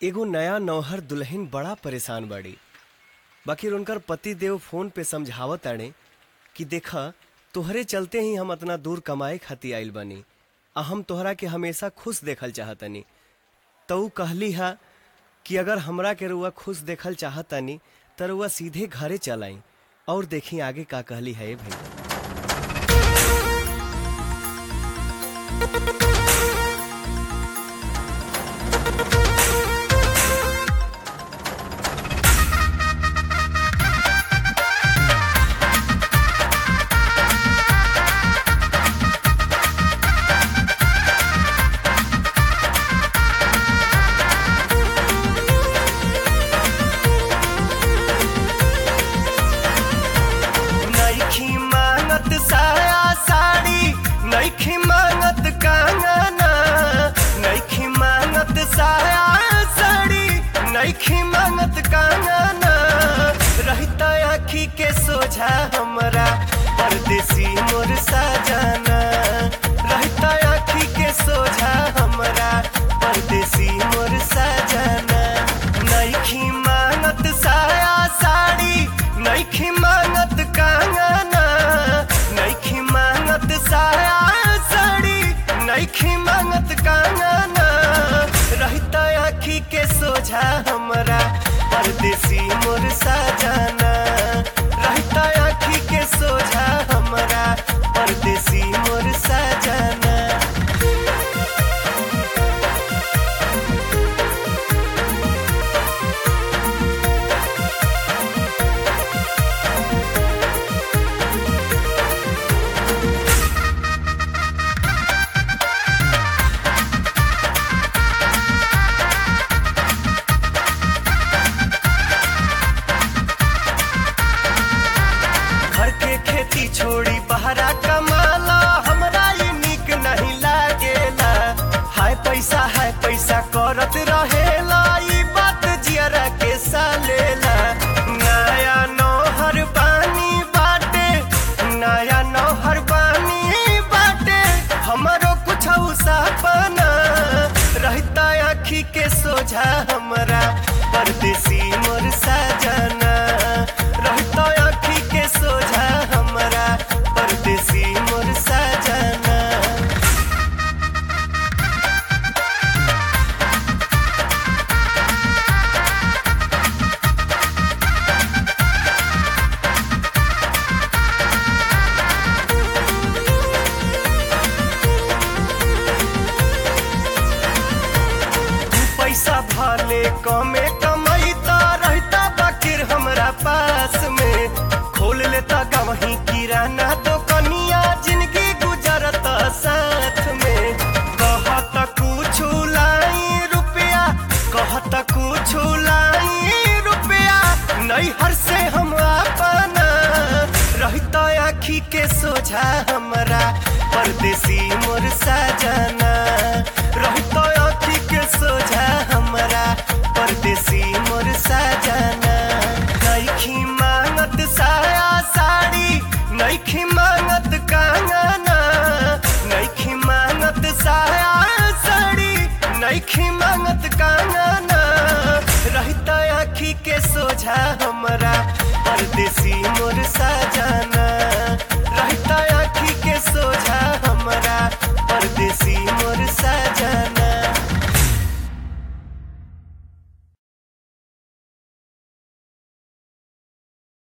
एगो नया नौहर दुल्हन बड़ा परेशान बाड़ी बाकी उनकर पति देव फोन पे समझावत ताड़े कि देखा तोहरे चलते ही हम अतना दूर कमाए खातिर आइल बानी आ हम तोहरा के हमेशा खुश देखल चाहतनी तो ऊ कहली हा कि अगर हमरा के रुआ खुश देखल चाहतनी त रुआ सीधे घरे चल आई और देखी आगे का कहली है भाई नईखी मांगत साया साड़ी नईखी मांगत कंगना नईखी मांगत साया साड़ी नईखी मांगत कंगना रहता आखी के सोझा हमरा परदेसी मोर साजना रहता आखी के सोझा हमरा परदेसी मोर साजना नईखी मांगत साया साड़ी नईखी मांगत कंगना नईखी मांगत साया साड़ी नईखी मांगत कंगना रहता आखी के सोझा हमरा परदेसी मोर साजना रहता आखी के सोझा हमरा परदेसी मोर साजना घर के खेती छोड़ी बहरा कमाला हमरा ये निक नहीं लागेला हाय पैसा हाय पैसा करत रहेला ई बात जियरा के सालेला नया नौहर पानी बाटे नया नौहर पानी बाटे हमरो कुछ सपना रहता आखी के सोझा हमरा परदेसी मोर सजना रहता आखी के सोझा हमरा परदेसी मोर सजना पैसा भले कमे कमैता रहता बाकिर हमरा पास में खोल लेता गवही किराना दुकनिया जिंदगी गुजरत साथ में कहत कुछ लाई रुपया कहत कुछ लाई रुपया नैहर से हम अपना रहता आखी के सोझा हमरा परदेसी मोर सजना रहता आखी के सोझा हमरा परदेसी मोर सजना नईखी मांगत साया साड़ी नईखी मांगत कंगना नईखी मांगत साया साड़ी नईखी मांगत कंगना रहता आखी के सोझा